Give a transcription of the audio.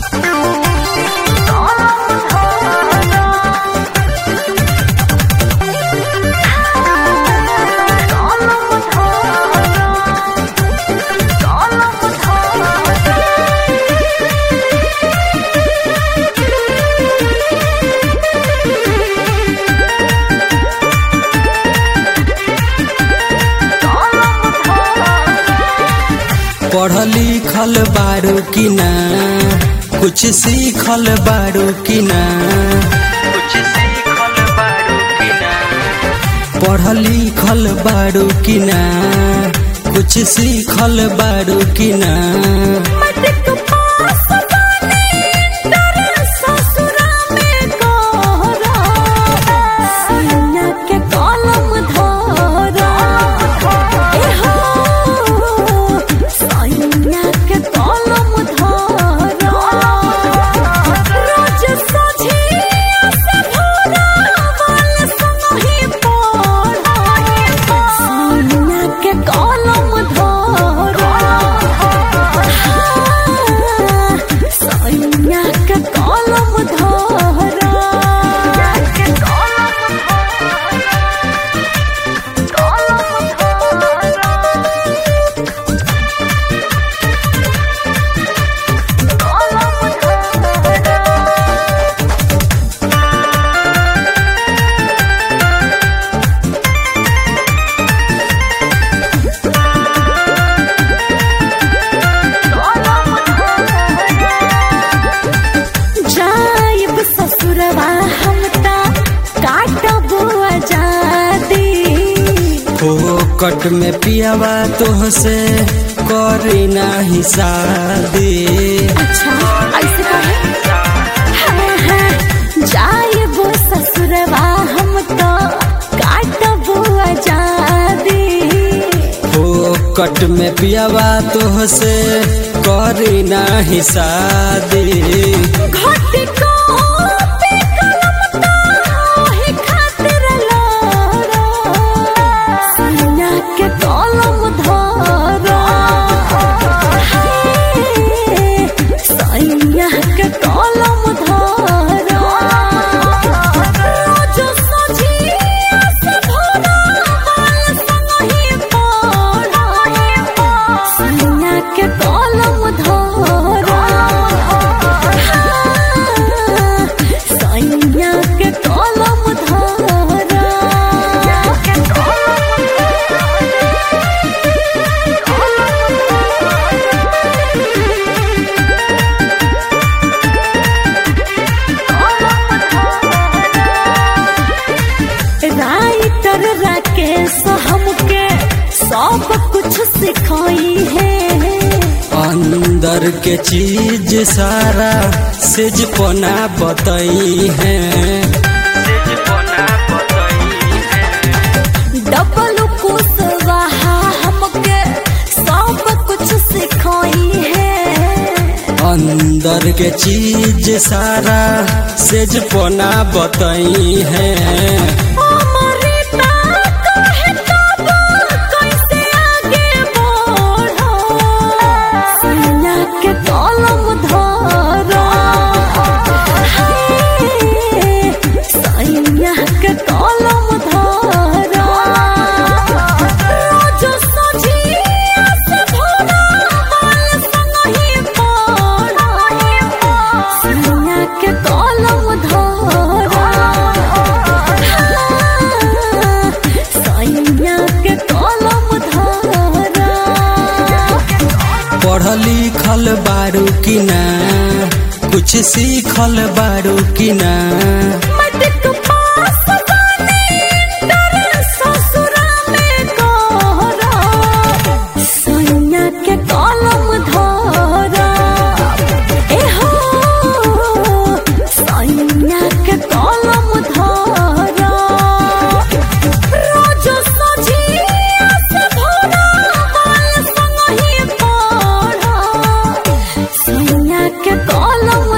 पढ़ल लिखल बारू की ना कुछ सीखल बारू की ना पढ़ल लिखल बारू की ना कुछ सीखल बारू की ना कलम धरा सैया के कलम धरा जाइब ससुरवा हम ता काटब आजादी फोकट में पियावा तोहसे करी नाही शादी अच्छा ऐसे कहे हाँ हाँ जाइब ससुरवा हम तो काटब आजादी फोकट में पियावा तोहसे करी नाही शादी घट को पे कलम ताहे खातिर लारा सैया के कलम धरा हे, सैया के कलम धरा रोज सजिया से भोरा बाल संगहि पढ़ा सैया के कलम धरा सैया के कलम धरा राइटर राकेश हमके सब कुछ सिखाई है अंदर के चीज सारा सेज पना बतई है डबल कुशवाहा हमके सब कुछ सिखाई है अंदर के चीज सारा सेज पना बतई है अमृता कहे तब कैसे आगे बढ़ा सैया के कलम धरा हे, सैया के कलम धरा रोज सजिया से भोरा बाल संगहि पढ़ा सैया के कलम धरा सैया के कलम धरा पढ़ल लिखल बारू की ना कुछ सीखल बारू की ना मटक पास बने डर ससुरा में कोहरा सैया के कलम धरा ए हो सैया के कलम धरा रोज सजिया से भोरा बाल संगहि पढ़ा सैया के कलम